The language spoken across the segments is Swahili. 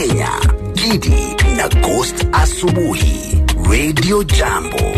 Kenya, Gidi na Ghost Asubuhi, Radio Jambo.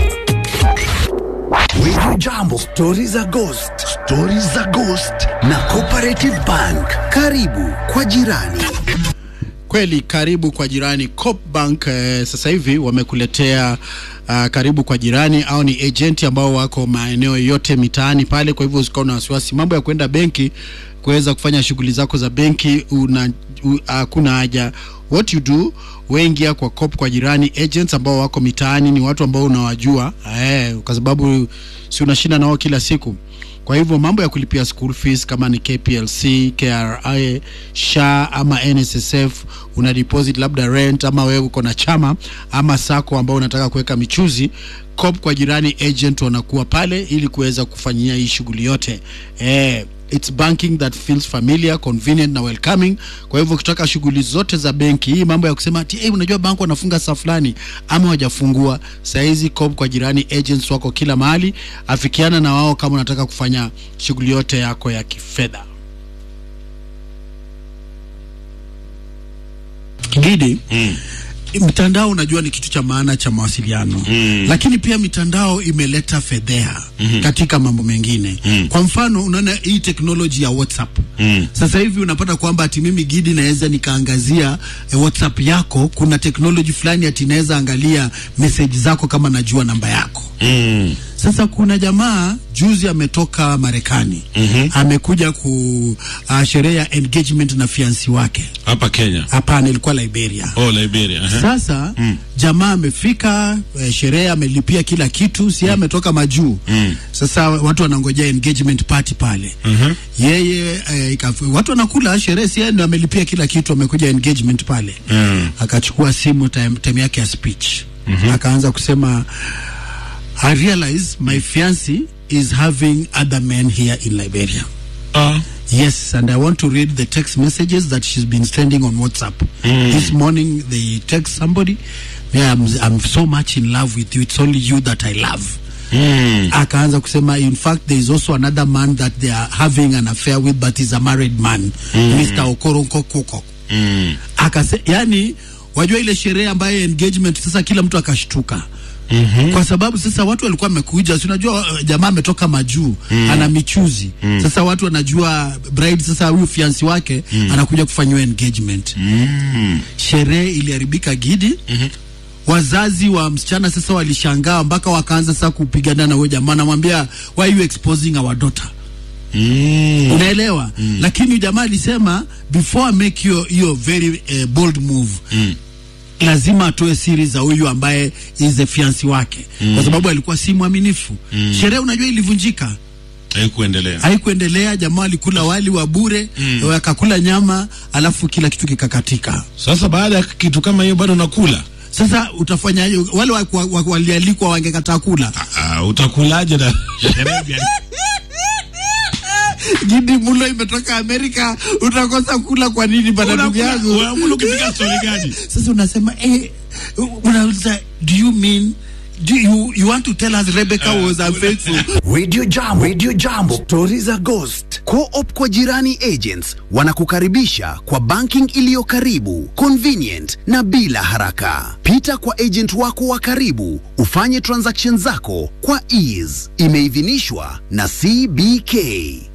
Radio Jambo, stori za Ghost, stori za Ghost na Cooperative Bank. Karibu kwa jirani. Kweli, karibu kwa jirani. Coop Bank eh, sasa hivi wamekuletea uh, karibu kwa jirani au ni agenti ambao wako maeneo yote mitaani pale. Kwa hivyo usikawa na wasiwasi, mambo ya kwenda benki kuweza kufanya shughuli zako za benki una hakuna uh, haja. What you do wengia kwa Coop kwa jirani agents ambao wako mitaani, ni watu ambao unawajua eh, kwa sababu si unashinda nao kila siku kwa hivyo mambo ya kulipia school fees kama ni KPLC, KRA, SHA ama NSSF, una deposit labda rent, ama wewe uko na chama ama sako ambao unataka kuweka michuzi, Coop kwa jirani agent wanakuwa pale ili kuweza kufanyia hii shughuli yote eh, it's banking that feels familiar convenient na welcoming. Kwa hivyo ukitaka shughuli zote za benki, hii mambo ya kusema ati hey, unajua bank wanafunga saa fulani ama hawajafungua, saizi Coop kwa jirani agents wako kila mahali, afikiana na wao kama unataka kufanya shughuli yote yako ya kifedha. Gidi, mm. Mitandao unajua ni kitu cha maana cha mawasiliano mm. Lakini pia mitandao imeleta fedheha mm -hmm. katika mambo mengine mm. Kwa mfano unaona hii teknoloji ya WhatsApp mm. Sasa hivi unapata kwamba ati mimi Gidi naweza nikaangazia eh, WhatsApp yako, kuna teknoloji fulani ati naweza angalia message zako kama najua namba yako mm. Sasa kuna jamaa juzi ametoka Marekani mm -hmm. amekuja ku uh, sherehe ya engagement na fiansi wake hapa Kenya. Hapana, ilikuwa Liberia. Oh, Liberia. Uh -huh. Sasa mm. jamaa amefika eh, sherehe amelipia kila kitu, si mm. ametoka majuu mm. Sasa watu wanangojea engagement party pale mm -hmm. Yeye eh, ikafu, watu wanakula sherehe, si ndio amelipia kila kitu, amekuja engagement pale mm. Akachukua simu time, time yake ya speech mm -hmm. Akaanza kusema I realize my fiancé is having other men here in Liberia. Uh. Yes, and I want to read the text messages that she's been sending on WhatsApp. Mm. This morning they text somebody, yeah, I'm, I'm so much in love with you. It's only you that I love. Mm. Akaanza kusema in fact there is also another man that they are having an affair with but he's a married man. Mm. Mr. Okoronko Koko. Mm. Akase, yani wajua ile sherehe ambayo engagement sasa kila mtu akashtuka. Mm -hmm. Kwa sababu sasa watu walikuwa wamekuja, si unajua jamaa ametoka majuu mm. ana michuzi mm. Sasa watu wanajua bride, sasa huyu fiansi wake mm. anakuja kufanyiwa engagement mm. Sherehe iliharibika Gidi mm -hmm. Wazazi wa msichana sasa walishangaa mpaka wakaanza sasa kupigana na huyo jamaa, anamwambia why you exposing our daughter Mm. Unaelewa? Mm. Lakini jamaa alisema before I make your, your very uh, bold move mm lazima atoe siri za huyu ambaye is the fiansi wake mm. kwa sababu alikuwa si mwaminifu mm. Sherehe unajua ilivunjika, haikuendelea haikuendelea. Jamaa alikula wali wa bure mm. akakula nyama, alafu kila kitu kikakatika. Sasa baada ya kitu kama hiyo bado nakula sasa utafanyaje? Wale walialikwa wangekataa kula, uh, utakulaje na Gidi mulo imetoka Amerika, utakosa kula kwa nini bana ndugu yangu? Unakula ukipiga story gani? Sasa unasema eh, unauliza do you mean do you, you want to tell us Rebecca uh, was unfaithful? Radio Jambo, Radio Jambo, stori za Ghost. Co-op kwa jirani agents wanakukaribisha kwa banking iliyo karibu, convenient na bila haraka. Pita kwa agent wako wa karibu ufanye transaction zako kwa ease. Imeidhinishwa na CBK.